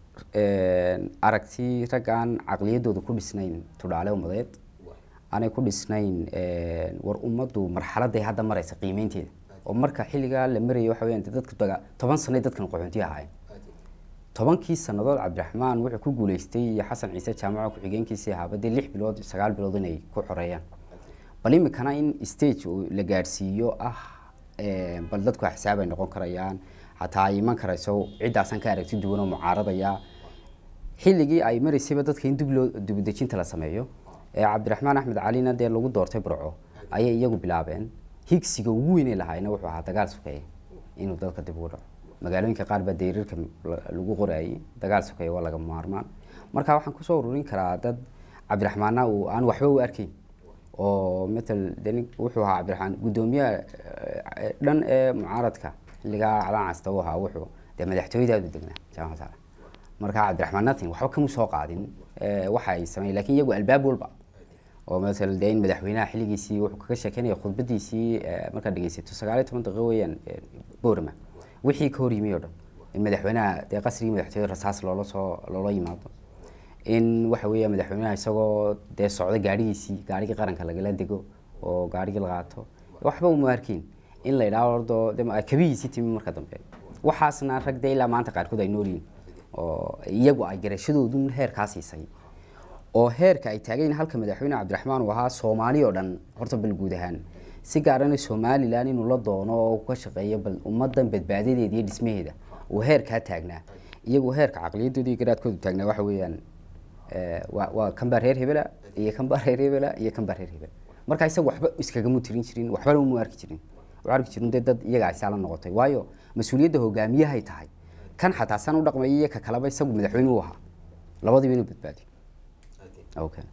aragti rag aan caqliyadooda ku dhisnayn tudhaale umadeed aanay ku dhisnayn war ummaddu marxaladay hadda maraysa qiimeynteeda oo marka xilligaa la marayay waxa weyaan dee dadka daga toban sanay dadkan qaxoonti ahaayeen tobankii sanadood cabdiraxmaan wuxuu ku guuleystay iyo xasan ciise jaamaco ku-xigeenkiisii ahaaba dee lix bilood sagaal bilood inay ku xoreeyaan bal imikana in stage uu la gaadhsiiyo ah bal dadku xisaab ay noqon karayaan xataa ay iman karayso ciddaasan ka aragti duwan oo mucaaradaya xilligii ay maraysayba dadka in dib loo dibudejinta la sameeyo ee cabdiraxmaan axmed calina dee lagu doortay burco ayay iyagu bilaabeen higsiga ugu weynay lahaayna wuxuu ahaa dagaal sokeeye inuu dalka dib ugu dhaco magaalooyinka qaar baa dayrirka lagu qorayay dagaal sokeeye waa laga maarmaan marka waxaan kusoo ururin karaa dad cabdiraxmaana uu aan waxba u arkayn oo matal de wuxuu ahaa cabdiraxmaan guddoomiyaha dhan ee mucaaradka xilligaa calaan casta u ahaa wuxuu dee madaxtooyadaadu degnaa jaamac saale marka cabdiraxmaan natin waxba kama soo qaadin waxa ay sameeyeen lakin iyagu albaab walba oo maala dee in madaxweynaha xilligiisii wuxuu kaga sheekeynaya khudbadiisii markaad dhegeysato sagaal iyo toban daqiiqo weeyaan boorma wixii ka hor yimi oo dhan in madaxweynaha dee qasrigii madaxtooyada rasaas loola soo loola yimaado in waxa weeya madaxweynaha isagoo dee socda gaadhigiisii gaadhigii qaranka lagala dego oo gaadhigii la qaato waxba uma arkin in la idhaho ordo de kabihiisii timi marka dambe waxaasna rag dee ilaa maanta qaarkood ay nool yihiin oo iyagu ay garashadoodu heerkaa siisay oo heerka ay taagayn halka madaxweyne cabdiraxmaan uu ahaa soomaali oo dhan horta bal guud ahaan si gaarana somalilan inuu la doono oo ka shaqeeyo bal ummadan badbaadadeeda iyo dhismaheeda uu heerkaa taagnaa iyagu heerka caqliyadooda iyo garaadkoodu taagnaa waxa weeyaan waa kanbaa reer hebela iyo kanbaa reer hebela iyo kanbaa reer hebela marka isaga waxba iskagama tirin jirin waxbana uma arki jirin wuxuu arki jirin dee dad iyaga ay saala noqotay waayo mas-uuliyadda hogaamiyahay tahay kan xataa san u dhaqmaya iyo ka kaleba isagu madaxweyne u ahaa labadiiba inuu badbaadiyo okay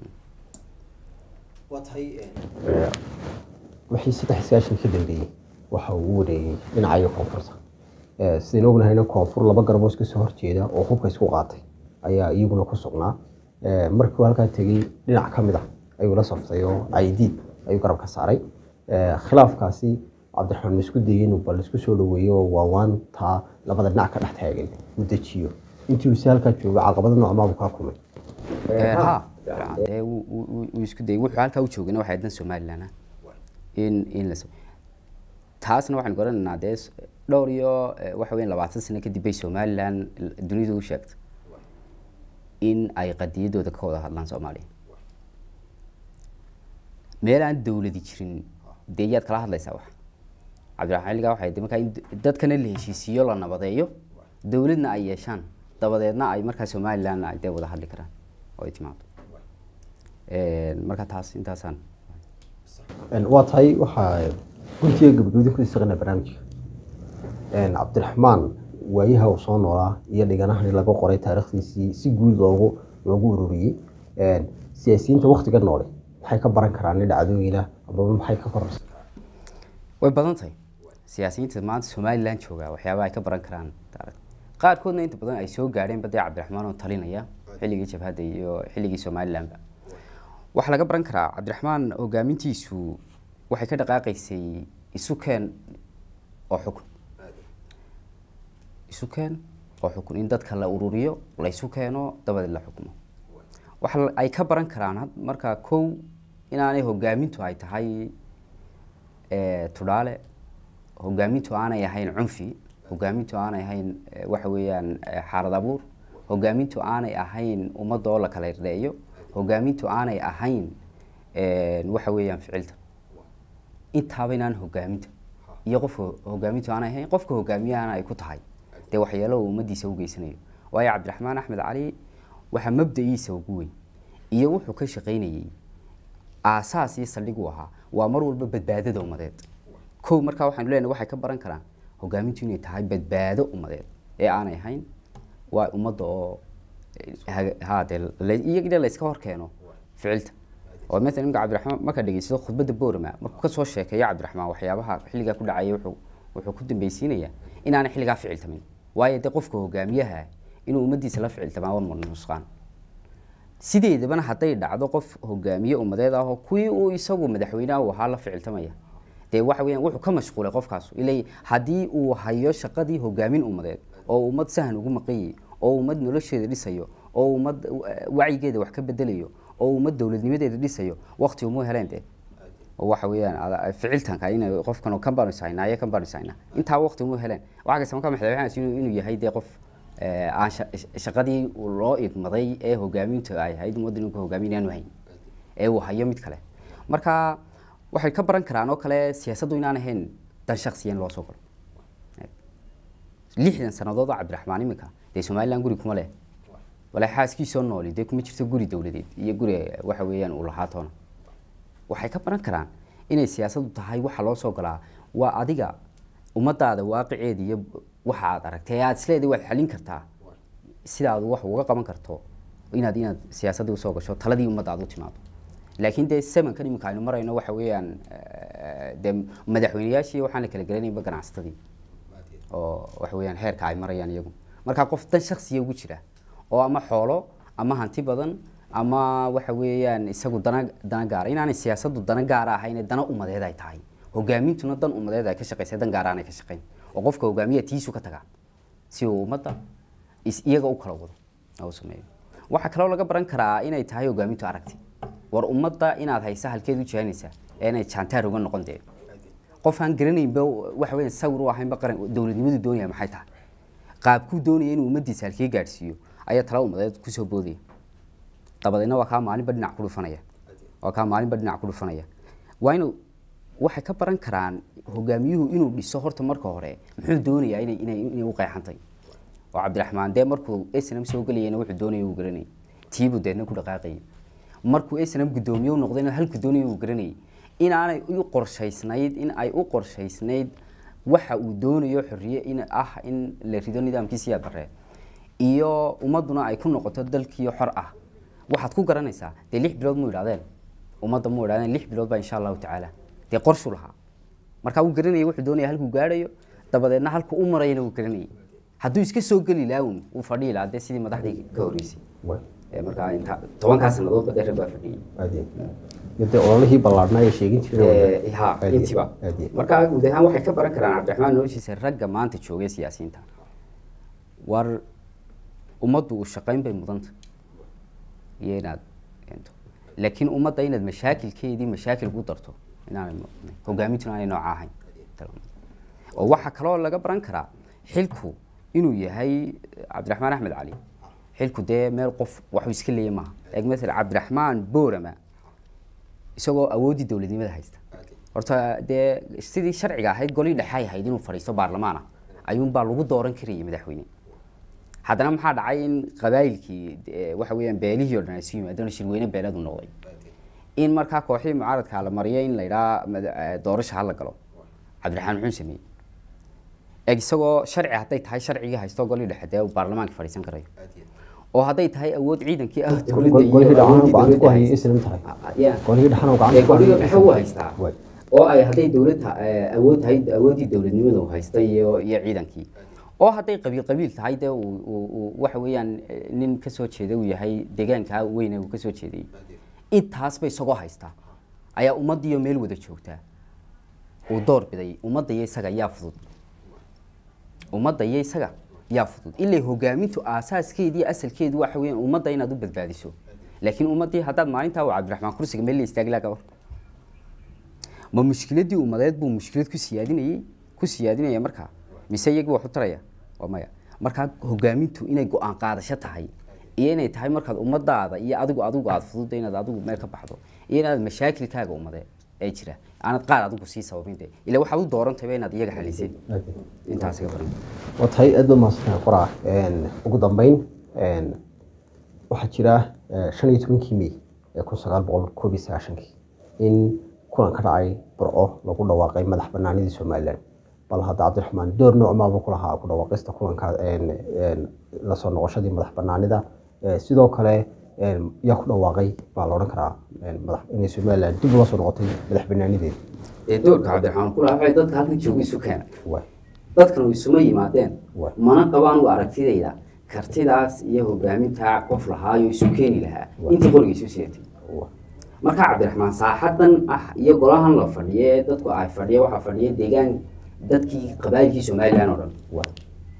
waa tahay wixii saddex iskaashan ka dambeeyey waxa uu u wareegay dhinacayo koonfurta sidaynu ognahayna koonfur laba garboos ka soo horjeeda oo hubka isku qaatay ayaa iyaguna ku sugnaa markii uu halkaa tegey dhinac ka mid ah ayuu la saftay oo caydiid ayuu garab ka saaray khilaafkaasi cabdiraxmaan ma isku dayay inuu bal isku soo dhaweeyo oo waawaantaa labada dhinac ka dhex taagan uu dejiyo intii uu si halkaa joogo caqabada noocmaabu kaa kulmay ha dee wuu isku dayay wuxuu halkaa u joogana waxay dan somaliland ah in in la taasna waxaan garanaynaa dee dhowr iyo waxa weyan labaatan sano kadib bay somaliland dunidu u sheegtay in ay qadiyadooda ka wada hadlaan soomaaliya meel aan dawladi jirin dee yaad kala hadlaysaa wax cabdiraxmaan xilligaa waxay de markaa in dadkana la heshiisiiyo la nabadeeyo dawladna ay yeeshaan dabadeedna ay markaa somaliland ay dee wada hadli karaan oo ay timaado marka taas intaasaan waa tahay waxaa guntiga gabagabadii ku isaqana barnaamijka cabdiraxmaan waayaha uu soo noolaa iyo dhiganahan laga qoray taarikhdiisii si guud loogu loogu ururiyey siyaasiyiinta waktiga noole maxay ka baran karaan dhacdooyina amaba maxay ka kororsan way badan tahay siyaasiyiinta maanta somaliland jooga waxyaaba ay ka baran karaan qaarkoodna inta badan ay soo gaadheen badee cabdiraxmaan oo talinaya xilligii jabhadda iyo xilligii somalilandba waxaa laga baran karaa cabdiraxmaan hogaamintiisu waxay ka dhaqaaqaysay isu keen oo xukun isu keen oo xukun in dadka la ururiyo la isu keeno dabadeed la xukumo waxa ay ka baran karaan marka kow inaanay hogaamintu ay tahay tudhaale hogaamintu aanay ahayn cunfi hogaamintu aanay ahayn waxa weeyaan xaalad abuur hogaamintu aanay ahayn ummadda oo la kala irdheeyo hogaamintu aanay ahayn waxa weeyaan ficilta intaaba inaan hogaaminta iyo qofka hogaamintu aanay ahayn qofka hogaamiyahana ay ku tahay dee waxyeelo uu ummadiisa u geysanayo waayo cabdiraxmaan axmed cali waxaa mabda-iisa ugu weyn iyo wuxuu ka shaqaynayey aasaas iyo saldhig uu ahaa waa mar walba badbaadada ummadeed kow markaa waxaanu leenahay waxay ka baran karaan hogaamintu inay tahay badbaado ummadeed ee aanay ahayn waa ummadda oo ha dee iyagina layska hor keeno ficilta oo maala imka cabdiraxmaan markaa dhegeysado khudbadda boorama markuu kasoo sheekeeyo cabdiraxmaan waxyaabaha xilligaa ku dhacaya wuxuu wuxuu ku dambeysiinayaa inaanay xilligaa ficiltamin waayo dee qofka hogaamiyaha inuu ummaddiisa la ficiltamaa waa nusqaan sideedabana hadday dhacdo qof hogaamiye ummadeed ah oo kuwii uu isagu madaxweynaha uu ahaa la ficiltamaya dee waxa weeyaan wuxuu ka mashquulay qofkaas ilay haddii uu hayo shaqadii hogaamin ummadeed oo ummad sahan ugu maqanyay oo ummad nolosheeda dhisayo oo ummad wacyigeeda wax ka bedelayo oo ummad dowladnimadeeda dhisayo wakti uma heleen dee waxa weeyaan ficiltanka in qofkan kan baanu ishaynaa iyo kan baanu ishaynaa intaa wakti uma heleen waxa kasta markaa madaxweynahaas inuu yahay dee qof aan shaqadii loo idmaday ee hogaaminta ay ahayd ummadda inuu ka hogaaminaanu hayn ee uu hayo mid kale marka waxay ka baran karaan oo kale siyaasaddu inaan ahayn dan shaksiya in loo soo galo lixdan sannadood oo cabdiraxmaan iminka dee somaliland guri kuma leh walaa xaaskiisoo nooli dee kuma jirto guri dowladeed iyo guri waxa weeyaan uu lahaa toona waxay ka baran karaan inay siyaasaddu tahay waxa loo soo galaa waa adiga ummadaada waaqiceeda iyo waxa aad aragtay ee aad isleedahay waad xalin kartaa sidaad wax uga qaban karto inaad inaad siyaasaddii usoo gasho taladii ummadda aad u timaado laakiin dee semankan iminka aynu marayno waxa weeyaan dee madaxweyneyaashii waxaan la kala gelanayba ganacsatadii oo waxa weeyaan heerka ay marayaan iyagu markaa qof dan shaksiya ugu jira oo ama xoolo ama hanti badan ama waxa weeyaan isagu dana dana gaara inaanay siyaasaddu dana gaara ahayn dana ummadeed ay tahay hogaamintuna dan ummadeed ay ka shaqeysa dan gaara aanay ka shaqeyn oo qofka hogaamiya tiisu ka tagaa si uu ummadda iyaga u kala wado u sameeyo waxaa kaloo laga baran karaa inay tahay hogaamintu aragti war ummadda inaad haysa halkeed u jihaynaysaa ee inay jaantaar uga noqon dee qof aan garanaynba waxa weeyaan sawir u ahaynba qaran dowladnimadu doonaya maxay tahay qaabkuu doonaya inuu ummaddiisa halkee gaadhsiiyo ayaa tala ummadeed kusoo boodaya dabadeedna waa kaa maalinba dhinac ku dhufanaya waa kaa maalinba dhinac ku dhufanaya waa inuu waxay ka baran karaan hogaamiyuhu inuu dhiso horta marka hore muxuu doonayaa inay inay inay u qeexantay oo cabdiraxmaan dee markuu snm soo gelayana wuxuu doonaya uu garanayay tiibuu deedna ku dhaqaaqayay markuu snm guddoomiye u noqdayna halku doonaya uu garanayay inaanay u qorshaysnayd in ay u qorshaysnayd waxa uu doonayo xorriye in ah in la rido nidaamkiisiya bare iyo ummadduna ay ku noqoto dalkiio xor ah waxaad ku garanaysaa dee lix bilood mu idhahdeen ummadda mu idhahdeen lix bilood baa insha allahu tacaala dee qorshu lahaa markaa uu garanayay wuxuu doonaya halkuu gaadhayo dabadeedna halku u marayana uu garanayay hadduu iska soo geli laawun uu fadhihi lahaa dee sidii madaxdii ka horreysay markaa inta tobankaa sannadoodba dee rag baa fadhiyey de ololihii ballaadhnaa ee sheegin jireen ha intiba markaa guud ahaan waxay ka baran karaan cabdiraxmaan noloshiisa ragga maanta joogay siyaasiyiinta war ummaddu u shaqayn bay mudanta iyo inaad keento laakiin ummadda inaad mashaakilkeedii mashaakil ku darto inaanay hogaamintuna aanay nooca ahayn oo waxaa kaloo laga baran karaa xilku inuu yahay cabdiraxmaan axmed cali xilku dee meel qof waxuu iska leeya maaha eeg maala cabdiraxmaan boorama isagoo awooddii dowladnimada haysta horta dee sidii sharciga ahayd golii dhexay ahayd inuu fadhiisto baarlamaana ayuunbaa lagu dooran karayay madaxweyne haddana maxaa dhacay in qabaayilkii waxa weeyaan beelihii o dhan ay isu yimaadeen shirweyne beeleedu noqday in markaa kooxihii mucaaradka la mariyo in la yidhaha doorasha hala galo cabdiraxmaan muxuu sameeyey eeg isagoo sharci hadday tahay sharcigii haysto golii dhexe dee uu baarlamaanka fadhiisan karayo oo hadday tahay awood ciidankii ah dowladda dhexe u haystaa oo ay hadday dowladda awood tahay awooddii dowladnimada uu haysta iyo iyo ciidankii oo hadday qabiil qabiil tahay dee uu waxa weeyaan nin kasoo jeeda uu yahay deegaankaa weyne uu kasoo jeeday intaasba isagoo haystaa ayaa ummaddiiyo meel wada joogtaa uu door biday ummadda iyo isaga yaa fudud ummadda iyo isaga yaa fudud ilaa hogaamintu aasaaskeedii asalkeedu waxa weeyaan ummadda inaad u badbaadiso laakiin ummaddii haddaad maalintaa uu cabdiraxmaan kursiga meel la istaagi laha gabar ma mushkiladii ummadeed buu mushkilad ku siyaadinayey ku siyaadinaya markaa mise iyagii wax u taraya waa maya markaa hogaamintu inay go-aan qaadasho tahay iyo inay tahay markaad ummadaada iyo adigu adigu aad fududa inaad adigu meel ka baxdo iyo inaad mashaakilkaaga ummade ee jira aanad qaar adigu sii sababin de ila waxaad u doorantayba inaad iyaga xaliseen intaas iga baran waa tahay aad baad mahadsantahay qoraa ugu dambeyn waxaa jira shan iyo tobankii mey ee kun sagaal boqol koob iyo sagaashankii in kulan ka dhacay burco lagu dhawaaqay madax banaanidii somalilan bal hadda cabdiraxmaan door noocmaaba ku lahaa ku dhawaaqista kulanka lasoo noqoshadii madax banaanida sidoo kale yaa ku dhawaaqay baa la odhan karaa inay somalilan dib ula soo noqotay madax banaanideeda dee doorka cabdiraxmaan kula waxay dadka halkan jooga isu keena waay dadkan way isuma yimaadeen Waay. mana qabaan u aragtidayda kartidaas iyo hogaamintaa qof lahaayo isu keeni lahaa Waay. intii qoriga isu sidatay waay marka cabdiraxmaan saaxadan ah iyo golahan la fadhiye ee dadku ay fadhiya waxaa fadhiya deegaan dadkii qabaayilkii somalilan oo dhan waay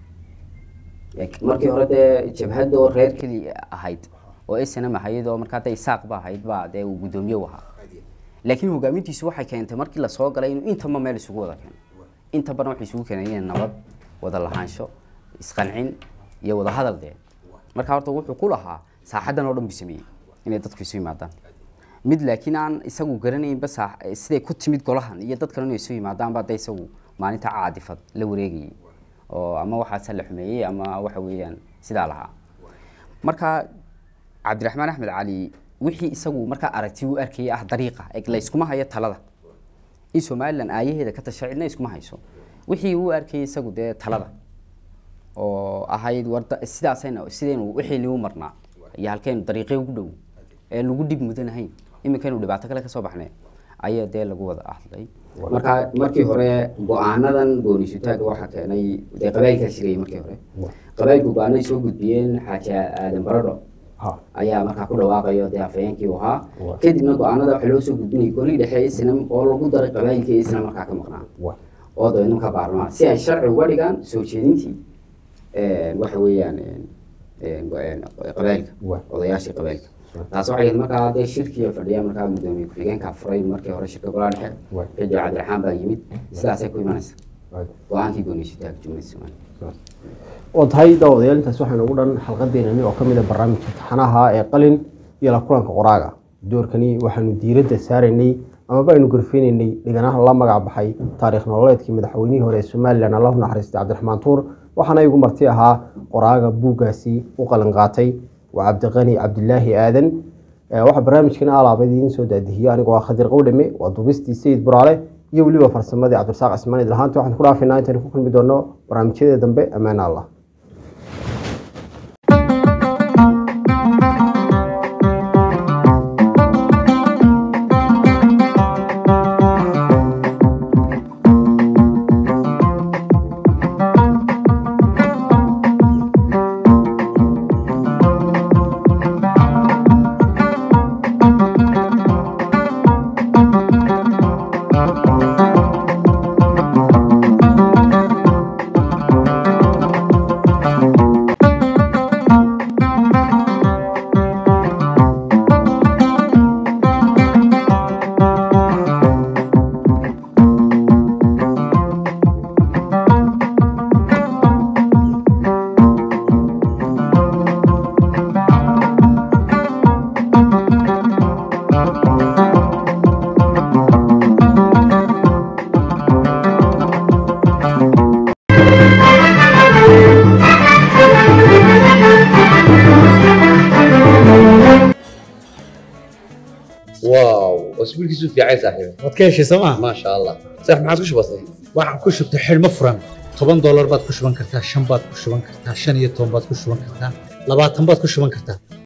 markii hore dee jabhadda oo reer keli ahayd oo snm ahayd oo markaa dee isaaq ba ahayd baa dee uu guddoomiye u ahaa laakiin hogaamintiisu waxay keentay markii lasoo galay inuu intaba meel isugu wada keeno inta badan waxay isugu keenayeen nabad wada lahaansho isqancin iyo wada hadal dee marka horta wuxuu ku lahaa saaxadan oo dhan buu sameeyey inay dadku isu yimaadaan mid laakiin aan isagu garanaynba saa- siday ku timid golahan iyo dadkan inay isu yimaadaan baa dee isagu maalinta caadifad la wareegayay oo ama waxaase la xumeeyey ama waxa weeyaan sidaa lahaa marka cabdiraxmaan axmed cali wixii isagu markaa aragti u arkayay ah dariiqa ee layskuma hayo talada in somalilan aayaheeda ka tasha cidna iskuma hayso wixii uu arkayay isagu dee talada oo ahayd warda sidaasayna sidaynu wixii liu marnaa iyo halkaynu dariiqee ugu dhow ee lagu dhib mudanahayn iminkaynu dhibaato kale kasoo baxnay ayaa dee lagu wada hadlay marka markii hore go-aanadan boonisutaaga waxaa keenay dee qabaayilkaa shirayay markii hore qabaayilku go-aanay soo gudbiyeen xaaji aadan baradho ha ayaa markaa ku dhawaaqayo dee afhayeenkii uu ahaa Waa. kadibna go-aanada waxaa loo soo gudbinayay golii dhexe islam oo lagu daray qabaayilkii islam markaa ka maqnaa waay oo dabeedna markaa baarlamaan si ay sharci uga dhigaan soo jeedintii waxa weeyaan qabaayilka Waa. odayaashii qabaayilka taas waxay ahayd markaa dee shirkii fadhiya markaa gudoomiye ku-xigeenka furay markii hore shirka golaa dhexe Waa. kadib cabdiraxmaan baa yimid sidaasay ku imanaysa waay go-aankii gooniysitaanka jumhuriyadda soomaaliya oo tahay daawadayaal intaas waxaan ugu dhan xalqadeenani oo ka mid a barnaamijka taxanaha ee qalin iyo la kulanka qoraaga doorkani waxaanu diiradda saaraynay amaba aynu gorfeynaynay dhiganaha la magac baxay taariikh nololeedkii madaxweynihii hore ee somalilan allahu naxariistay cabdiraxmaan tuur waxaana igu marti ahaa qoraaga buuggaasi u qalin qaatay waa cabdiqani cabdilaahi aadan Eh, waxaa barnaamijkan alaaba idiin soo daadihiyo anigoo ah khadir qowdhame waa duubistii sayid buraale iyo weliba farsamadii cabdirasaaq cismaan idlahaanta waxaan ku dhaafinaa intaynu ku kulmi doono barnaamijyada dambe ammaan allah واو اسبوعك في عايز صاحبي waad ka heshay sooma ما شاء الله صح ما عادش بسيط waxaan ku shubtay xidhmo furan toban doolar baad ku shuban kartaa shan baad ku shuban kartaa shan iyo toban baad ku shuban kartaa labaatan baad ku shuban kartaa